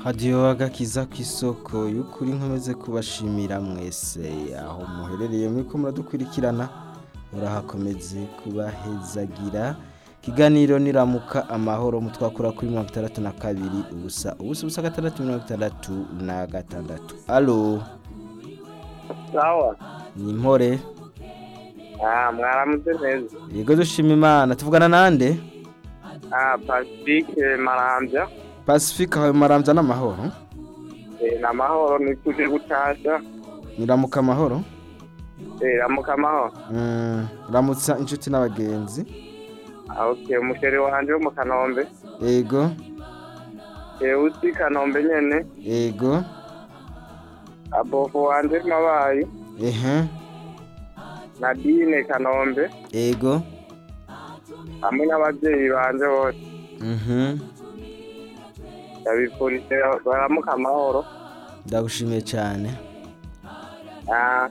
hadiyo agakiza ku isoko y'ukuri nkomeze kubashimira mwese aho muherereye muri ko muradukurikirana murahakomeze kubahezagira ikiganiro niramuka amahoro mutwakura kuri mirongo itandatu na kabiri ubusa ubusa ubusa gatandatu mirongo itandatu na gatandatu alo sawa ni impore ah mwaramutse neza yego dushima imana tuvugana nande ah pacifique marambya pacifique aho marambya n'amahoro eh na mahoro nituje gutasha niramuka amahoro eh ramuka amahoro Mm, ramutsa inshuti n'abagenzi ah okay umusheri wanje wo mu kanombe yego eh uzi kanombe nyene yego abofu wanje mabayi ehe nadine kanombe yego hamwe n'abavyeyi banje bose mhm ndabifurije baramuka amahoro ndagushimiye cyane ah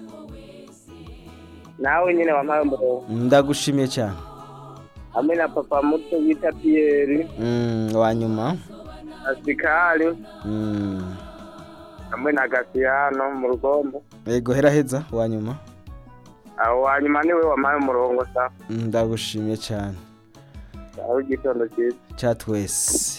nawe nyine wampaye umurongo ndagushimiye cyane hamwe na papa muto bita piyeri Mm, wa nyuma asikari Mm, hamwe na gasiyano mu rugombo yego heraheza wa nyuma aho wanyuma niwe wampaye umurongo sa Mm, ndagushimiye cyane aho igitondo cyiza cya twese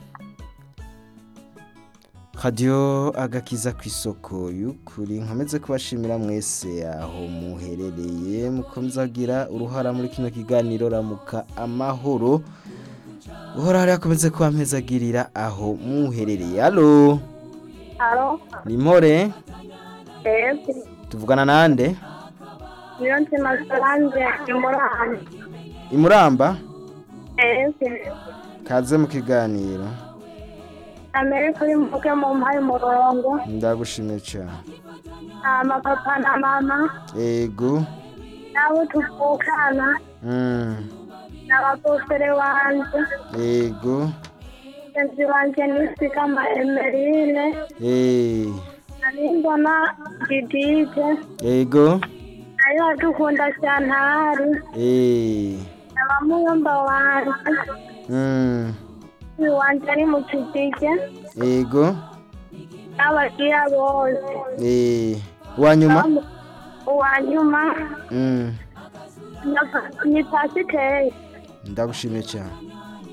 radiyo agakiza ku isoko y'ukuri nkomeze kubashimira mwese aho muherereye mukomeza kugira uruhara muri kino kiganiro ramuka amahoro uhora hari akomeze kubampezagirira aho muherereye alo Alo, ni mpore esi, tuvugana nande niyo nzima Solange imuranga. imuramba Esi, kaze mu kiganiro amere kuri mvuge mu mpaye umurongo, ndagushimiye cyane ama papa na mama, ego nabo tuvukana, mm, n'ababofere wanje, ego mugenzi wanje nisigama Emeline, eh, narimbona Didije, ego nayo adukunda cyantari, eh, abamuyomba wanje, mm, uyu wanje ari mu kidije, ego n'abagiya bose. eh, wa nyuma uwanyuma mm, ni pasiteri ndagushimiye cyane